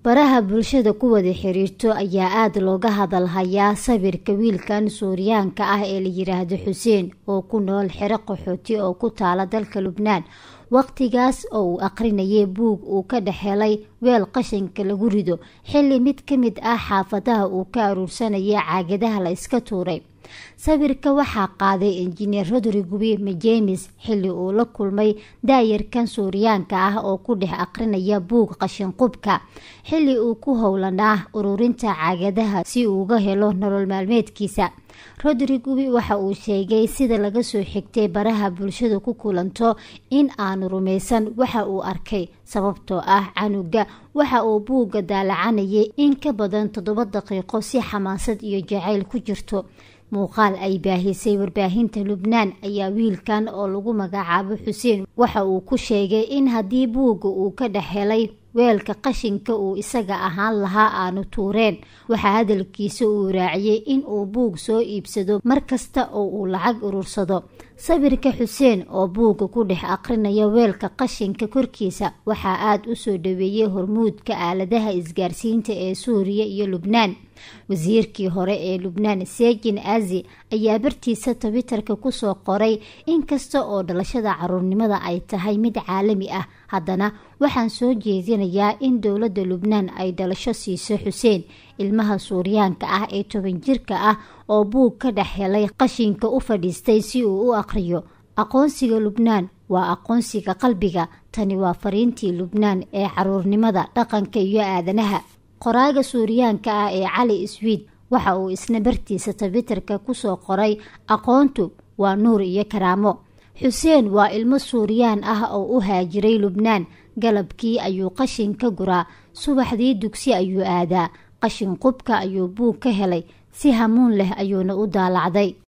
baraha bulshada ku wada xiriirto ayaa aada looga hadalhayaa sawirka wiilkan suuriyaanka ah ee la yiraahdo xuseen oo ku nool xero qaxooti oo ku taala dalka lubnaan waqtigaas oo uu aqrinayay buug uu ka dhex helay weel qashinka lagu rido xilli mid ka mid ah xaafadaha uu ka aruursanayay caagadaha la iska tuuray sawirka waxaa qaaday injineer rodrigubi majemis xilli uu la kulmay daayarkan suuriyaanka ah oo ku dhex aqrinaya buug qashinqubka xilli uu ku howlanaa ururinta caagadaha si uu uga helo nolol maalmeedkiisa rodrigubi waxa uu sheegay sida laga soo xigtay baraha bulshada ku kulanto in aanu rumaysan waxa uu arkay sababtoo ah canuga waxa uu buugga daalacanayay in ka badan toddoba daqiiqo si xamaasad iyo jacayl ku jirto muuqaal ay baahisay warbaahinta lubnaan ayaa wiilkan oo lagu magacaabo xuseen waxa uu ku sheegay in haddii buugga uu ka dhex helay weelka qashinka uu isaga ahaan lahaa aanu tuureen waxaa hadalkiisa uu raaciyey in uu buug soo iibsado mar kasta oo uu lacag urursado sawirka xuseen oo buugga ku dhex aqrinaya weelka qashinka korkiisa waxaa aada u soo dhaweeyey hormuudka aaladaha isgaarsiinta ee suuriya iyo lubnaan wasiirkii hore ee lubnaan sejin azi ayaa bartiisa twitter-ka kusoo qoray inkasta oo dhalashada caruurnimada ay tahay mid caalami ah haddana waxaan soo jeedinayaa in dowladda lubnaan ay dhalasho siiso xuseen ilmaha suuriyaanka ah ee toban jirka ah oo buug ka dhex helay qashinka u fadhiistay si uu u aqriyo aqoonsiga lubnaan waa aqoonsiga qalbiga tani waa fariintii lubnaan ee caruurnimada dhaqanka iyo aadanaha qoraaga suuriyaanka ah ee cali swiid waxa uu isna bartiisa twitterka kusoo qoray aqoontu waa nuur iyo karaamo xuseen waa ilmo suuriyaan ah oo u haajiray lubnaan galabkii ayuu qashin ka guraa subaxdii dugsi ayuu aadaa qashin qubka ayuu buug ka helay si hamuun leh ayuuna u daalacday